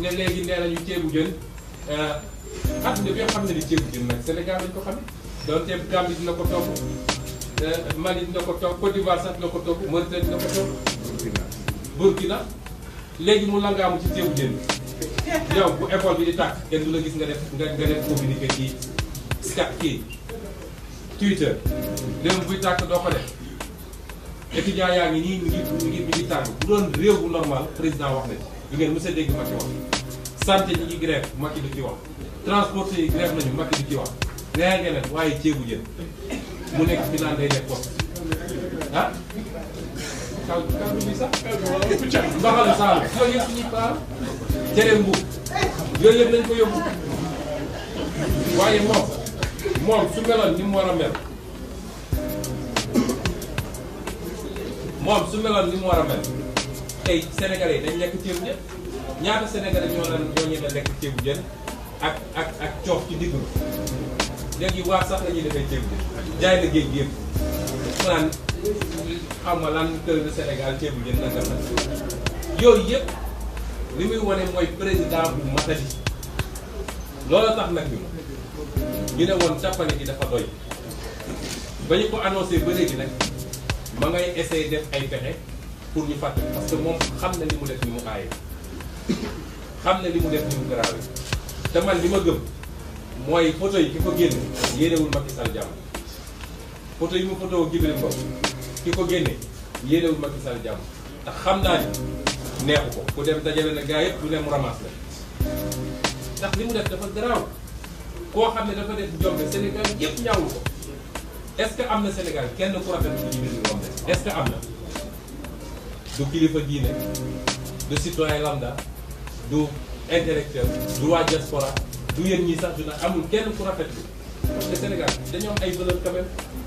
ne léegi nee nañu ceebu jën àdduna bi nga xam ne ni ceebu jën nag Sénégal lañ ko xamee doonte Gambie dina ko togg Mali dina ko togg Côte d'Ivoire sax dina ko togg Mauritanie dina ko togg Burkina léegi mu langaamu ci ceebu jën bi yow bu école bi di tàkk kenn du la gis nga def nga nga def communiqué ci Skype kii Twitter léegi buy tàkk doo ko def étudiants yaa ngi nii mi ngi mi ngi mi ngi tàng bu doon réew bu normal président wax na ci di ngeen mës a dégg Macky wax santé ñi ngi grève Macky du ci wax transporteurs yi grève nañu Macky du ci wax leneen leneen waaye ceebu jën mu nekk fi naan day def poste ah kaw kaw bi sax mbaxal saalu yooyu yëpp suñuy paar cere mbuub yooyu yëpp nañ ko yóbbu waaye moom moom su meloon ni mu war a mel moom su meloon ni mu war a mel tey sénégalais yi dañ lekk ceebu jën ñaata sénégalais ñoo la ñoo ñeme lekk ceebu jën ak ak ak coof ci digg léegi waa sax la ñuy defee ceebu jën jaay na géej gi yëpp mu naan xam nga lan kër de Sénégal ceebu jën nanga la yooyu yëpp li muy wane mooy président bu matali loolu tax nag ñu ñu ne woon càppane gi dafa doy ba ñu ko annoncé ba léegi nag ma ngay essayer def ay pexe pour ñu fàtte parce que moom xam na li mu def ni mu aaye xam na li mu def ni mu garaawe te man li ma gëm mooy photo yi ki ko génne yéenewul Macky Sall jàmm photo yi mu photo Djibril Ngom ki ko génne yéenewul Macky Sall jàmm ndax xam naa ni neexu ko ku dem dajale na gaa yëpp du ne mu ramasse la ndax li mu def dafa garaaw koo xam ne dafa def jombe Sénégal yëpp ñaawul ko est-ce que am na Sénégal kenn ku rafet bu Djibril Ngom de est-ce que am na du kilifa diine du citoyen lambda du intellectuel du waa diaspora du yéen ñii sax du na amul kenn ku rafetlu parce que Sénégal dañoo am ay valeur quand même